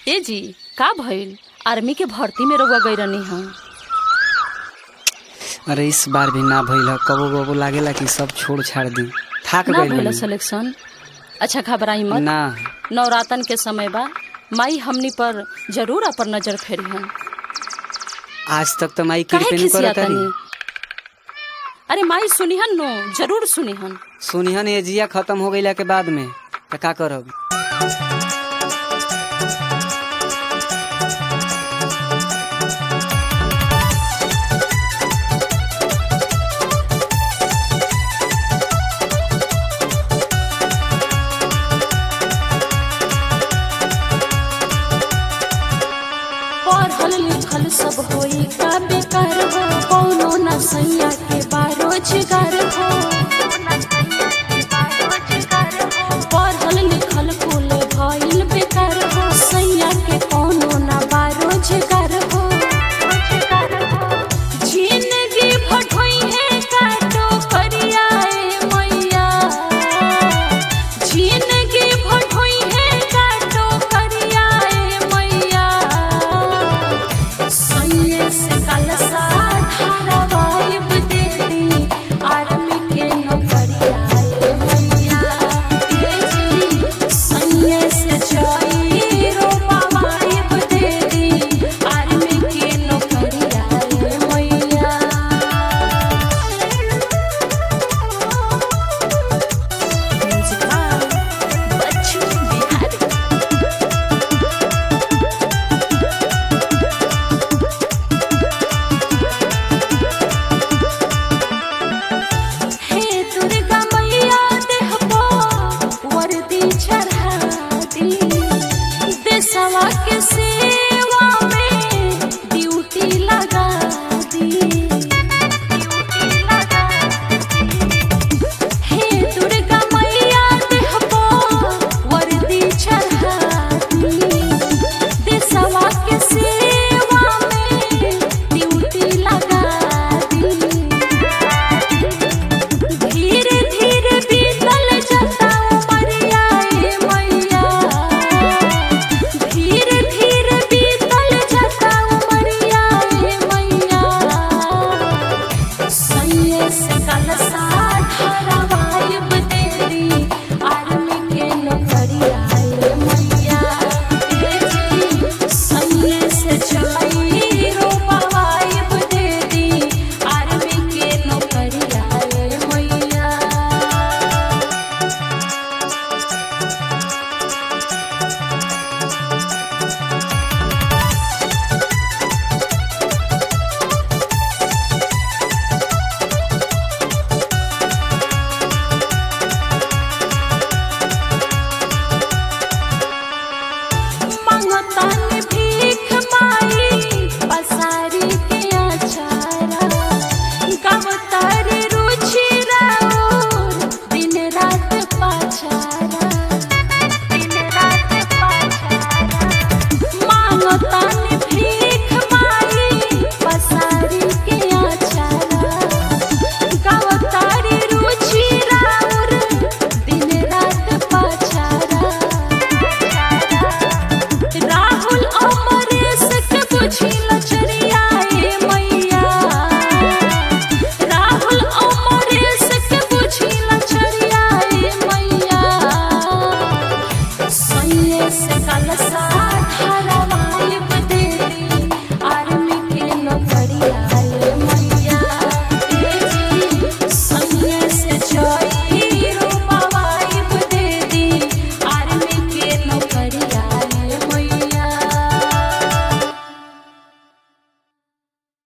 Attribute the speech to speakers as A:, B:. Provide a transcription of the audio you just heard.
A: ए जी का भइल आर्मी के भर्ती में रउआ गई रहनी हम
B: अरे इस बार भी ना भइल ह कबो कबो लागेला कि सब छोड़ छाड़ दी थाक
A: ना
B: गइल
A: भइल
B: बानी।
A: सिलेक्शन अच्छा घबराई मत
B: ना
A: नवरातन के समय बा माई हमनी पर जरूर अपन नजर फेरी हन
B: आज तक तो माई
A: काहे
B: कृपा
A: खिसिया
B: करत
A: तनी अरे माई सुनिहन नो जरूर सुनिहन
B: सुनिहन ये जिया खत्म हो गईला के बाद में त का करब
A: पढ़ल लिखल सब होई का बेकार हो कौनो न सैया के बारोजगार हो पढ़ल लिखल कुल भइल बेकार हो सैया के कौनो न बारोजगार हो जिंदगी भटोई है काटो करियाए मैया जिंदगी भटोई है काटो करियाए मैया सैये से कलसा धारावाहिब दे दी आर्मी के नौकरियाए मैया ये जी सैये से जाई रोपावाहिब दे दी आर्मी के नौकरियाए मैया बच्चू बिहारी हे दुर्गा मैया देहबो वर्दी चढ़ा दी देशवा के सेवा में ड्यूटी लगा दी हे दुर्गा मैया देहबो वर्दी चढ़ा दी देशवा के सेवा में ड्यूटी लगा दी धीरे धीरे बीतल जाता उमरिया ए मैया धीरे धीरे बीतल जाता उमरिया ए मैया सैये से कलसा धारावाहिब दे दी आर्मी के नौकरिया ए मैया ए जी सैये से जाई रोपावाहिब दे दी आर्मी के नौकरिया ए मैया मंगतानी भीख माई पसारी के अचारा गवतारी रुचि राउर दिन रात पाचारा दिन रात पाचारा मांगतानी भीख माई पसारी के अचारा गवतारी रुचि राउर दिन रात पाचारा राहुल अमरेश के बुझिल चरिया ए मैया राहुल अमरेश के बुझिल चरिया ए मैया सैये से कलसा धारा